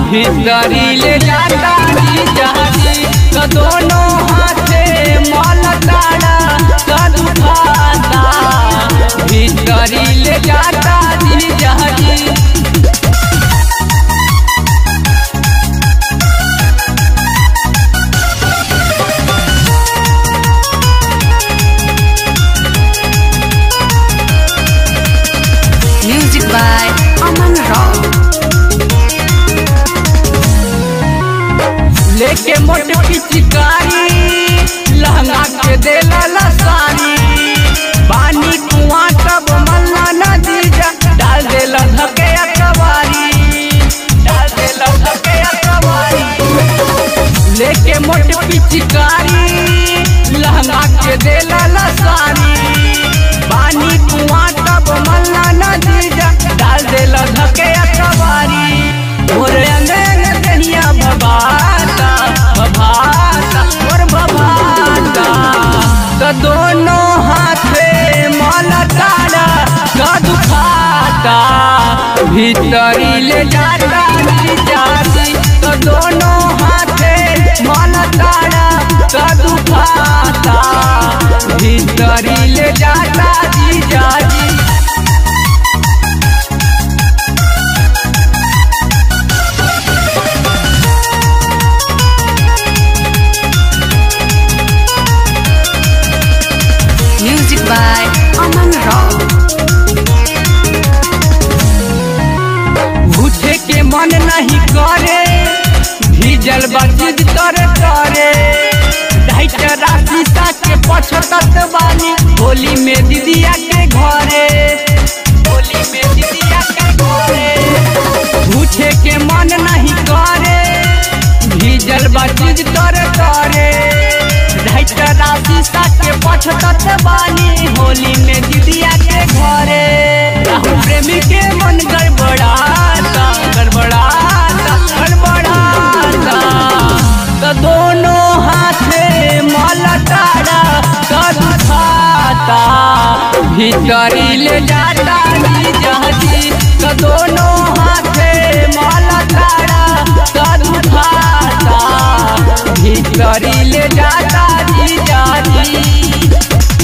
भीतरी ले जाता जी जहाजी तो दोनों हाथे मल ताड़ा तो दुखाता भीतरी ले जाता जी जहाजी Music by Aman Rao. लेके मोट पिचकारी लहंगा के देला लसानी पानी कुआं तब मल्ला नदी जा डाल देला धके अकवारी डाल देला धके अकवारी लेके मोट पिचकारी लहंगा के देला लसानी पानी कुआं तब मल्ला नदी जा डाल देला धके अकवारी मोरे अंगन दहिया भबाता भबाता और भबाता तो दोनों हाथे मल ताड़ा का दुखाता भीतरी ले जाता जी जाती तो दोनों हाथे मल ताड़ा का दुखाता भीतरी ले जाता जी जाती Music by Aman Rao. उठे के मन नहीं करे भीजल बचित करे करे ढाइट राशि के पछतत बानी होली में दीदिया के घरे होली में दीदिया के घरे उठे के मन नहीं करे भीजल बचित करे करे ढाइट राशि के पछतत बानी होली में दीदिया के घरे राहुल प्रेमी के मन गड़बड़ाता गड़बड़ाता गड़बड़ाता तो दोनों हाथे मल ताड़ा तो दुखाता भीतरी ले जाता जी जहाजी तो दोनों हाथे मल ताड़ा तो दुखाता भीतरी ले जाता जी जहाजी